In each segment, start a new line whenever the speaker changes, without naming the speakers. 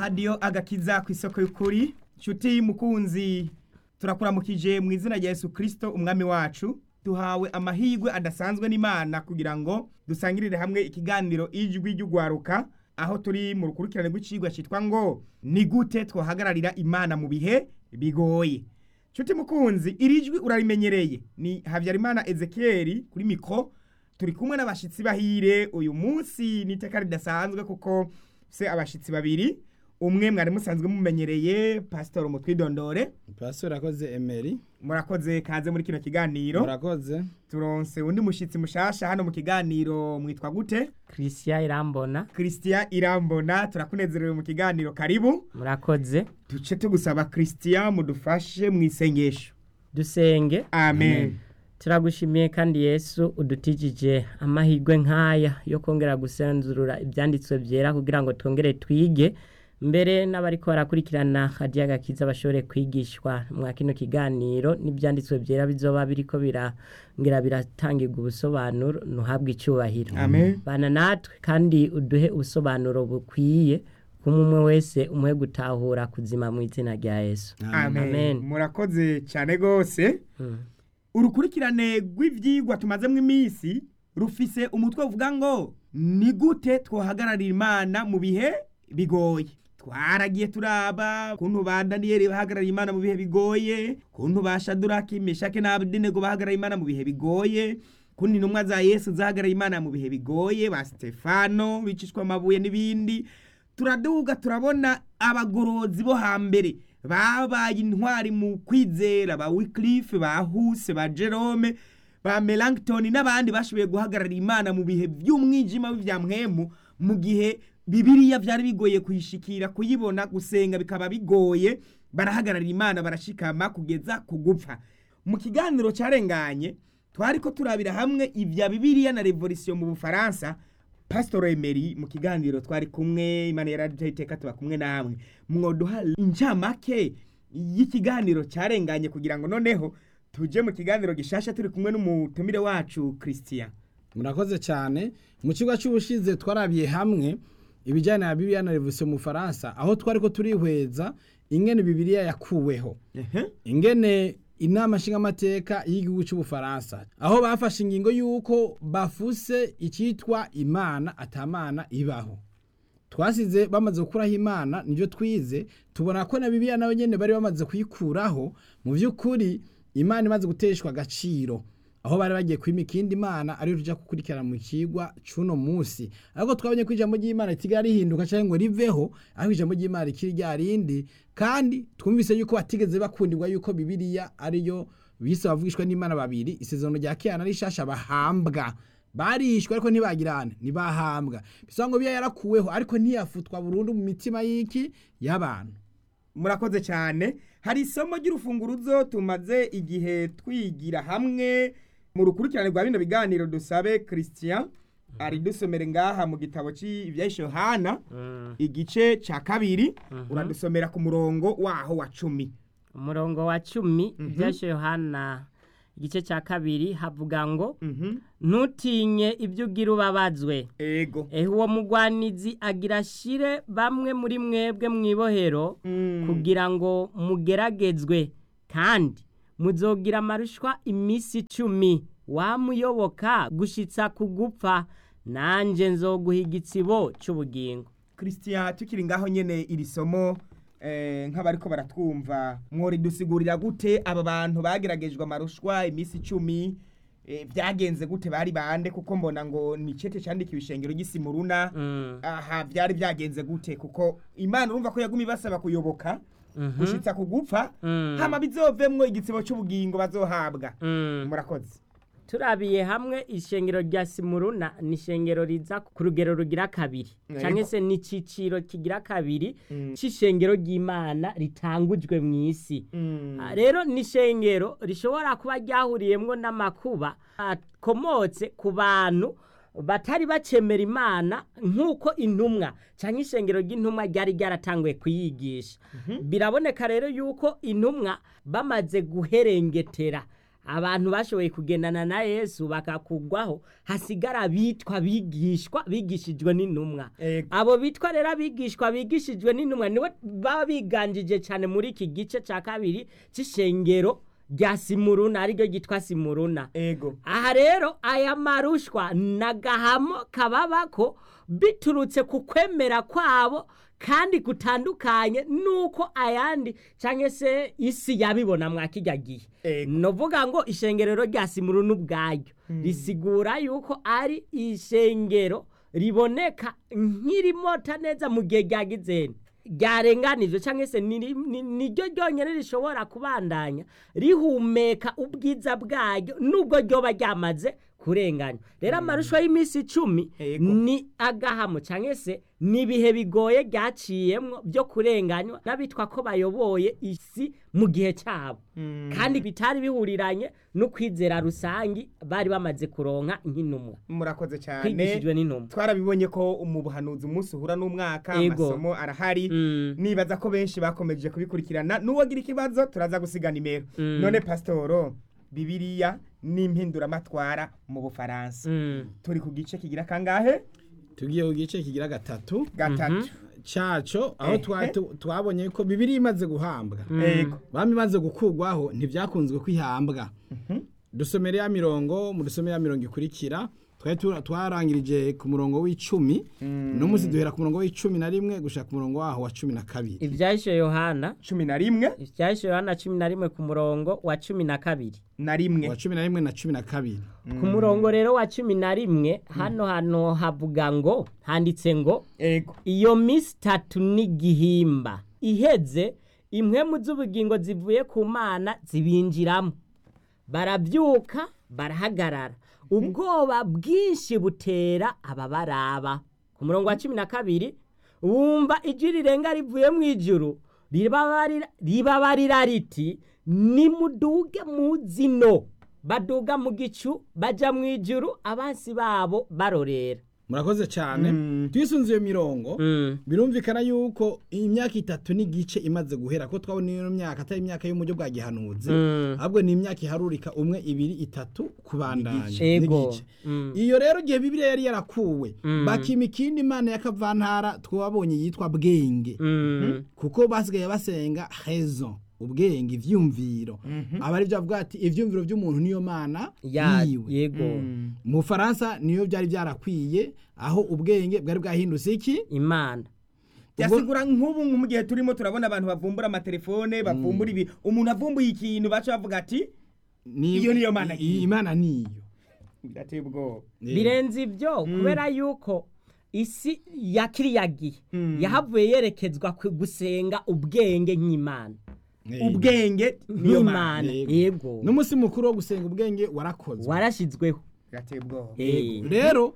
hadiyo agakiza ku isoko y'ukuri nshuti mukunzi turakuramukije mu izina rya Yesu Kristo umwami wacu duhawe amahirwe adasanzwe n'Imana kugira ngo dusangirire hamwe ikiganiro ijwi ry'ugwaruka aho turi mu rukurikirane rw'icigwa cyitwa ngo ni gute twahagararira Imana mu bihe bigoye nshuti mukunzi iri jwi urarimenyereye ni Habyarimana Ezekiel kuri mikro turi kumwe n'abashitsi bahire uyu munsi ni iteka ridasanzwe kuko se abashitsi babiri umwe mwari musanzwe mumenyereye pastor mutwidondore
pastor akoze Emery
murakoze kaze muri kino kiganiro
murakoze
turonse undi mushitsi mushasha hano mu kiganiro mwitwa gute
Christian Irambona
Christian Irambona turakunezerewe mu kiganiro karibu
murakoze
duce tugusaba Christian mudufashe mu isengesho
dusenge
amen
turagushimiye kandi yesu udutijije amahirwe nk'aya yo kongera gusenzurura ibyanditswe byera kugira ngo twongere twige mbere n'abariko barakurikirana hadiya gakiza bashobore kwigishwa mwa kino kiganiro n'ibyanditswe byera bizoba biriko birangira biratangirwa ubusobanuro ntuhabwe icyubahiro
Amen.
bana natwe kandi uduhe ubusobanuro bukwiye kumwe umwe wese umuhe gutahura kuzima mu izina rya yesu
amen,
Amen.
murakoze cyane gose
Mm.
urukurikirane rw'ivyigwa tumazemo iminsi rufise umutwe uvuga ngo ni gute twohagararira imana mu bihe bigoye twaragiye turaba kuntu ba daniyeli bahagarariye imana mu bihe bigoye kuntu ba shaduraki meshake na abedenego bahagarariye imana mu bihe bigoye kuntu intumwa za yesu zahagarariye imana mu bihe bigoye ba stefano bicishwa amabuye n'ibindi turaduga turabona abagorozi bo hambere babaye intwari mu kwizera ba Wycliffe ba Huse ba Jerome ba Melanchthon n'abandi bashoboye guhagararira Imana mu bihe by'umwijima w'ivya mpwemu mu gihe Bibiliya vyari bigoye kuyishikira kuyibona gusenga bikaba bigoye barahagararira Imana barashikama kugeza kugupfa mu kiganiro carenganye twariko turabira hamwe ivya Bibiliya na Revolution mu Bufaransa Pastor Emery mu kiganiro twari kumwe Imana yaraduteye iteka tuba kumwe namwe mwoduha incamake y'ikiganiro cyarenganye kugira ngo noneho tuje mu kiganiro gishasha turi kumwe n'umutumire wacu Christian
murakoze cyane mu kigo cy'ubushize twarabiye hamwe ibijyanye na bibiliya na revolution mu faransa aho twari ko turihweza ingene bibiliya yakuweho ingene inama nshingamateka y'igihugu cy'ubufaransa aho bafashe ingingo y'uko bafuse icyitwa imana atamana ibaho twasize bamaze gukuraho imana nibyo twize tubona ko na bibiliya nawe nyine bari bamaze kuyikuraho mu by'ukuri imana imaze guteshwa agaciro aho bari bagiye kwima ikindi imana ariyo tujya gukurikirana mu kigwa cy'uno munsi ariko twabonye ko ijambo ry'imana ritiga rihinduka cyangwa ngo riveho aho ijambo ry'imana rikiri rya rindi kandi twumvise yuko batigeze bakundirwa yuko bibiliya ariyo bise bavugishwa n'imana babiri isezerano rya kera na rishasha bahambwa barishwe ariko ntibagirane ntibahambwa bisa ngo biya yarakuweho ariko ntiyafutwa burundu mu mitima y'iki y'abantu
murakoze cyane hari isomo ry'urufunguruzo tumaze igihe twigira hamwe mu rukurikirane rwa bino biganiro dusabe Christian ari dusomere ngaha mu gitabo cy'ibya Yohana igice cya kabiri uradusomera ku murongo waho wa cumi
umurongo wa cumi ibyashe yohana igice cya kabiri havuga ngo ntutinye ibyo ugira ubabazwe
ego
ehe uwo mugwanizi agira ashire bamwe muri mwebwe mu ibohero kugira ngo mugeragezwe kandi muzogira amarushwa iminsi icumi wamuyoboka gushitsa ku gupfa nanjye nzoguha igitsibo cy'ubugingo
Christian tukiri ngaho nyene iri somo eh, nk'abariko baratwumva mwori dusigurira gute aba bantu bageragejwe amarushwa iminsi icumi eh, byagenze gute bari bande kuko mbona ngo ni cete candikiwe ishengero ry'isimuruna
Mm.
aha byari byagenze gute kuko imana urumva ko yaguma ibasaba kuyoboka gushitsa ku gupfa
Mm.
hama bizovemwo igitsibo c'ubugingo bazohabwa
Mm.
murakoze
turabiye hamwe ishengero rya simuruna ni ishengero riza ku rugero rugira kabiri
Yego.
cyangwa se ni iciciro kigira kabiri
Mm.
c'ishengero ry'imana ritangujwe mu isi
Mm.
Ah, rero ni ishengero rishobora kuba ryahuriyemwo n'amakuba akomotse ku bantu batari bacemera imana nk'uko intumwa cyangwa ishengero ry'intumwa ryari ryaratanguye kuyigisha biraboneka rero yuko intumwa bamaze guherengetera abantu bashoboye kugendana na yesu bakakugwaho hasigara bitwa bigishwa bigishijwe n'intumwa
Ego.
abo bitwa rero abigishwa bigishijwe n'intumwa nibo baba biganjije cyane muri iki gice cya kabiri cy'ishengero rya simuruna ariryo ryitwa simuruna
ego
aha rero aya marushwa n'agahamo kababako biturutse ku kwemera kwabo kandi gutandukanye nuko ayandi cyangwa se isi yabibona mwa kijya gihe
Ego.
novuga ngo ishengerero rya simuruna ubwaryo risigura yuko ari ishengero riboneka nk'irimota neza mu gihe ryagizeni ryarenganijwe cyangwa se ni- ni- niryo ryonyine rishobora kubandanya rihumeka ubwiza bwaryo nubwo ryoba ryamaze kurenganywa rero amarusho y'iminsi icumi
Ego.
ni agahamo cyangwa se ni ibihe bigoye ryaciyemwo byo kurenganywa n'abitwa ko bayoboye isi mu gihe cyabo kandi bitari bihuriranye no kwizera rusangi bari bamaze kuronka nk'intumwa
murakoze cyane
kwigishijwe n'intumwa
twarabibonye ko mu buhanuzi umunsi uhura n'umwaka
Ego.
amasomo arahari
Mm.
nibaza ko benshi bakomeje kubikurikirana n'uwagira ikibazo turaza gusiga nimero
Mm.
none pasitoro bibiriya n'impinduramatwara mu bufaransa
Mm.
turi ku gice kigira kangahe
tugiye ku gice kigira gatatu
gatatu
caco aho twa-
Ehe.
tu- twabonye ko bibiri imaze guhambwa
ego
bami imaze gukurwaho ntibyakunzwe kwihambwa dusomere ya mirongo mu dusomere ya mirongo ikurikira twari tu- twarangirije ku murongo w'icumi no munsi duhera ku murongo w'icumi na rimwe gushaka ku murongo waho wa cumi na kabiri
ibyahishe yohana
cumi na rimwe
ibyahishe yohana cumi na rimwe ku murongo wa cumi na kabiri
na rimwe
wa cumi na rimwe na cumi na kabiri
ku murongo rero wa cumi na rimwe hano hano havuga ngo handitse ngo
ego
iyo minsi itatu n'igihimba iheze impwemu z'ubugingo zivuye ku mana zibinjiramo barabyuka barahagarara ubwoba bwinshi butera ababaraba ku murongo wa cumi na kabiri wumva ijwi rirenga rivuye mu ijuru ribabarira ribabarira riti nimuduge mu zino baduga mu gicu baja mu ijuru abansi babo barorera
murakoze cyane
Mm.
twisunze iyo mirongo
Mm.
birumvikana yuko imyaka itatu n'igice imaze guhera ko twabona iyo myaka atari imyaka y'umujyo bwa gihanuzi
Mm.
ahubwo ni imyaka iharurika umwe ibiri itatu kubandanya
Ego.
n'igice.
Mm.
iyo rero igihe bibiliya yari yarakuwe
Mm.
bakima ikindi imana y'akavantara twabonye yitwa bwenge
Mm.
kuko basigaye basenga hezo ubwenge ivyumviro aba ari byo bavuga ati ivyumviro by'umuntu niyo mana
Ya,
yiwe
yego
mu Faransa niyo byari byarakwiye aho ubwenge bwari bwahindutse iki
imana
byasigura nk'ubu nko mu gihe turimo turabona abantu bavumbura amatelefone bavumbura ibi umuntu avumbuye ikintu baca bavuga ati
Ni-
Iyo niyo mana
i-
yiwe.
imana niyo
birateye ubwoba
Eh,
birenze ibyo kubera yuko isi ya kiriya gihe
Mm.
yahavuye yerekezwa ku gusenga ubwenge nk'imana
eh.
ubwenge niyo mana
nk'imana
Yego.
yego
n'umunsi mukuru wo gusenga ubwenge warakozwe
warashyizweho
birateye ubwoba
Eh.
rero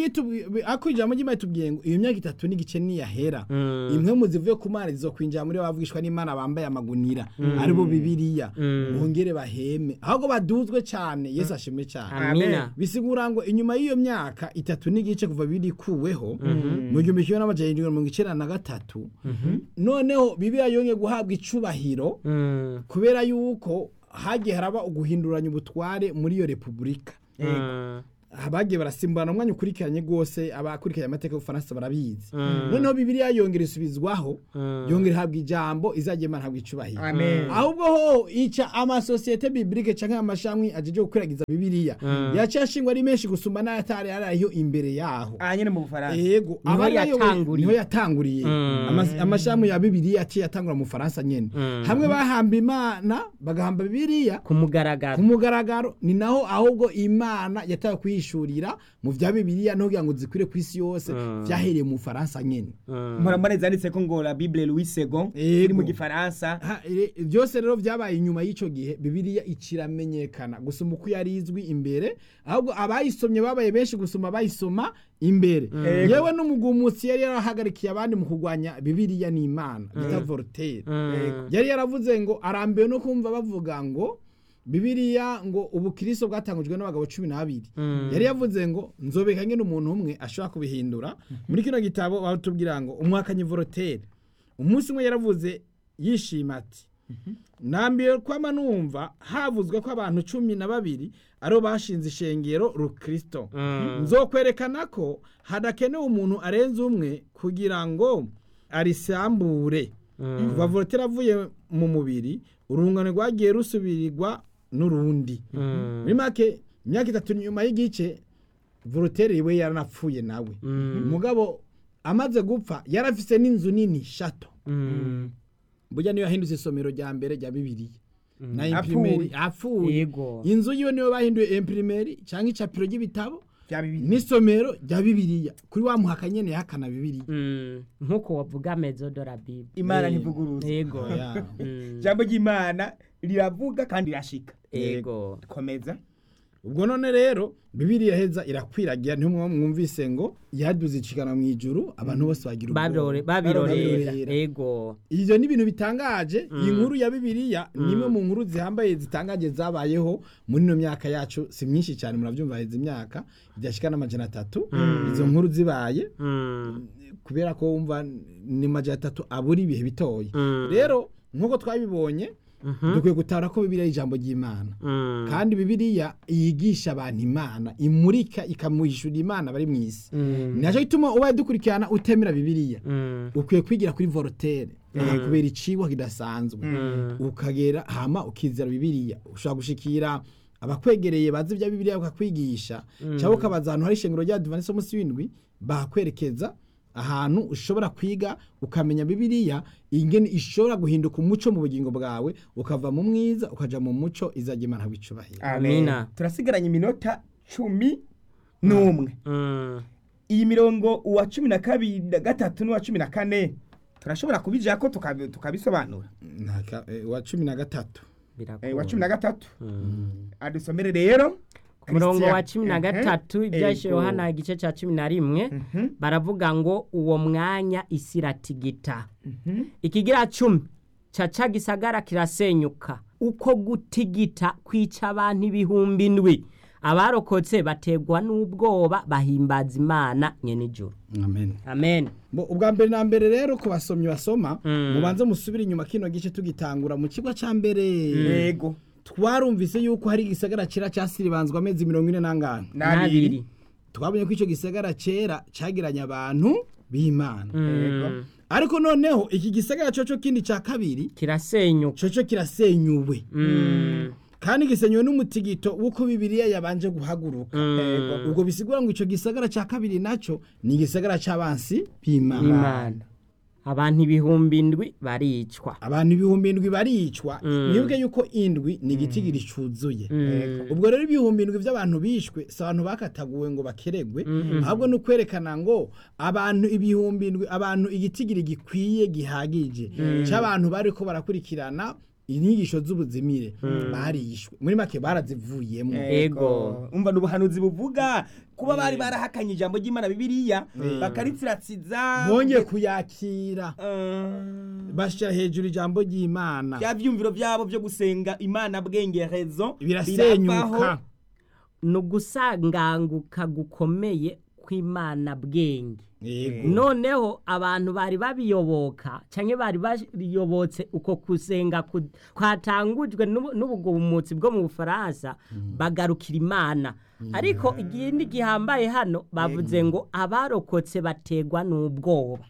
ako ijambo ry'imana tubwiye ngo iyo myaka itatu n'igice niyahera
Mm.
imwe mu zivuye ku mana zizokwinjira muri bo bavugishwa n'imana bambaye amagunira ari bo bibiriya
Mm.
bongere baheme ahubwo baduzwe cyane yesu ashimwe cyane
amina
bisigura ngo inyuma y'iyo myaka itatu n'igice kuva birikuweho mu gihumbi kimwe n'amajana irindwi na mirongo icyenda na gatatu noneho bibiliya yongeye guhabwa icubahiro
Mm.
kubera yuko hagiye haraba uguhinduranya ubutware muri iyo repubulika
Mm.
bagiye barasimburana umwanya ukurikiranye rwose abakurikiranye amateka y'ubufaransa barabizi
Mm.
noneho bibiliya yongera isubizwaho
Mm.
yongera ihabwa ijambo izajya imana ihabwa icubahiro
amen
ahubwo ho ica amasosiyete bibilike canke amashami ajeje gukwiragiza bibiliya yaciye ashingwa ari menshi gusumba n'ayatari ariyo imbere yaho
aha nyine mu bufaransa
yego
Niho
abari bayoboye-
yatanguriye.
niho yatanguriye
Mm.
Amas- amashami ya bibiliya yaciye atangura mu faransa nyene
Mm.
hamwe bahamba imana bagahamba bibiliya
ku mugaragaro
ku mugaragaro ni naho ahubwo imana yatawe kuyishurira mu vya bibiliya no kugira ngo zikwire ku isi yose
Mm.
vyahereye mu faransa nyene
Mm.
murambane zanditse ko ngo la bible louis second
Yego.
iri mu gifaransa
Ha, e- byose rero vyabaye inyuma y'ico gihe bibiliya ikiramenyekana gusoma uko yari izwi imbere ahubwo abayisomye babaye benshi gusoma abayisoma imbere
Yego.
yewe n'umugumutsi yari yarahagarikiye abandi mu kurwanya bibiliya n'imana bita voltaire
Mm.
yari yaravuze ngo arambiwe no kumva bavuga ngo bibiliya ngo ubukristo bwatangujwe n'abagabo cumi n'abiri
Mm.
yari yavuze ngo nzobeka nyine umuntu umwe ashobora kubihindura muri kino gitabo batubwira ngo umwakanyi voltaire umunsi umwe yaravuze yishima ati nambiye kwama numva havuzwe ko abantu cumi na babiri aribo bashinze ishengero rukristo nzokwerekana ko hadakenewe umuntu arenze umwe kugira ngo arisambure kuva volotera avuye mu mubiri urungano rwagiye rusubirirwa n'urundi muri make imyaka itatu nyuma y'igice voloteri we yaranapfuye nawe umugabo amaze gupfa yarafise n'inzu nini shato burya niyo yahindutse isomero rya mbere rya bibiliya na imprimeri apfuye
yego
inzu yiwe niyo bahinduye imprimeri cyangwa icapiro ry'ibitabo
bya bibiri
n'isomero rya bibiliya kuri wa muhaka nyene yahakana bibiliya
Mm, nk'uko wavuga mezo de la bible
imana
Eh,
ntivuguruza
yego
Oya.
Mm,
ijambo ry'imana riravuga kandi rirashika
yego
komeza
ubwo none rero bibiliya heza irakwiragira niho mwa- mwumvise ngo yaduze icikana mu ijuru abantu bose bagira
Babirore-
ubwoba.
babirorera
Babirorera.
yego
ivyo ni ibintu bitangaje iyi nkuru ya bibiliya ni imwe mu nkuru zihambaye zitangaje zabayeho muri ino myaka yacu si myinshi cyane murabyumva heza imyaka idashika n'amajana atatu izo nkuru zibaye
Mm,
kubera ko wumva ni majana atatu abura ibihe bitoya
Mm.
rero nk'uko twabibonye dukwiye gutahura ko bibiliya ari ijambo ry'imana
mm,
kandi bibiliya yigisha abantu imana imurika ikamuhishura imana bari mu isi
mm,
nacyo gituma ubaye dukurikirana utemera bibiliya
mm,
ukwiye kwigira kuri vorotere kubera icigwa kidasanzwe ukagera hama ukizera bibiliya ushobora gushikira abakwegereye bazi ibya bibiliya bakakwigisha cyangwa ukabaza ahantu hari ishengero rya adventiste munsi w'indwi bakwerekeza ahantu ushobora kwiga ukamenya bibiliya ingene ishobora guhinduka umuco mu bugingo bwawe ukava mu mwiza ukaja mu muco izajya imana wicubahira
Amina.
turasigaranye iminota cumi n'umwe
mm.
iyi mirongo uwa cumi na kabiri na gatatu n'uwa cumi na kane turashobora kubijako tukabi- tukabisobanura
Ntaka- eh, wa cumi na gatatu
Eh, uwa cumi na
birakunda
gatatu adusomere rero
ku murongo wa
Christian.
cumi na
Mhm.
gatatu ibyashe
Ego.
yohana igice cya cumi na rimwe
Mhm.
baravuga ngo uwo mwanya isi iratigita
Mhm.
ikigira cumi caca gisagara kirasenyuka uko gutigita kwica abantu ibihumbi ndwi abarokotse bategwa n'ubwoba bahimbaza imana nyene ijuru
amen
amen
Bo, ubwa mbere na mbere rero ku basomyi basoma
Mm.
mubanze musubire inyuma kino gice tugitangura mu kigo ca mbere
yego
twarumvise yuko hari igisagara cera casiribanzwa amezi mirongo ine n'angana
n'abiri
twabonye ko ico gisagara cera cagiranye abantu b'imana
Mm.
ariko noneho iki gisagara coco kindi ca kabiri
kirasenyuka
coco kirasenyuwe
Mm.
kandi gisenywe n'umutigito w'uko bibiliya yabanje guhaguruka
Mm.
ubwo bisigura ngo ico gisagara ca kabiri naco ni igisagara c'abansi b'imana
imana abantu ibihumbi indwi baricwa
abantu ibihumbi indwi baricwa
Mm.
nibuke yuko indwi ni igitigiri cuzuye
Mm.
ubwo rero ibihumbi indwi by'abantu bishwe si abantu bakataguwe ngo bakeregwe ahubwo ni ukwerekana ngo abantu ibihumbi indwi abantu igitigiri gikwiye gihagije cy'abantu bari ko barakurikirana inyigisho z'ubuzimire barishwe muri make barazivuyemo
Ego.
umva n'ubuhanuzi buvuga kuba bari barahakanye ijambo ry'imana bibiliya bakaritsiratsiza
bongeye kuyakira
Eh,
bashyira hejuru ijambo ry'imana
bya byumviro byabo byo gusenga imana bwengerezo
birasenyuka
ni ugusanganguka gukomeye kw'imana bwenge
yego
noneho abantu bari babiyoboka cyangwa bari bayobotse uko kusenga ku- kwatangujwe n'ubu- n'ubugumutsi bwo mu bufaransa bagarukira imana ariko igindi gihambaye hano bavuze ngo abarokotse bategwa n'ubwoba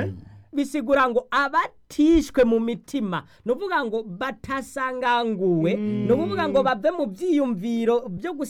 bisigura ngo abatishwe mu mitima ni ukuvuga ngo batasanganguwe ni ukuvuga ngo bave mu byiyumviro byo gusa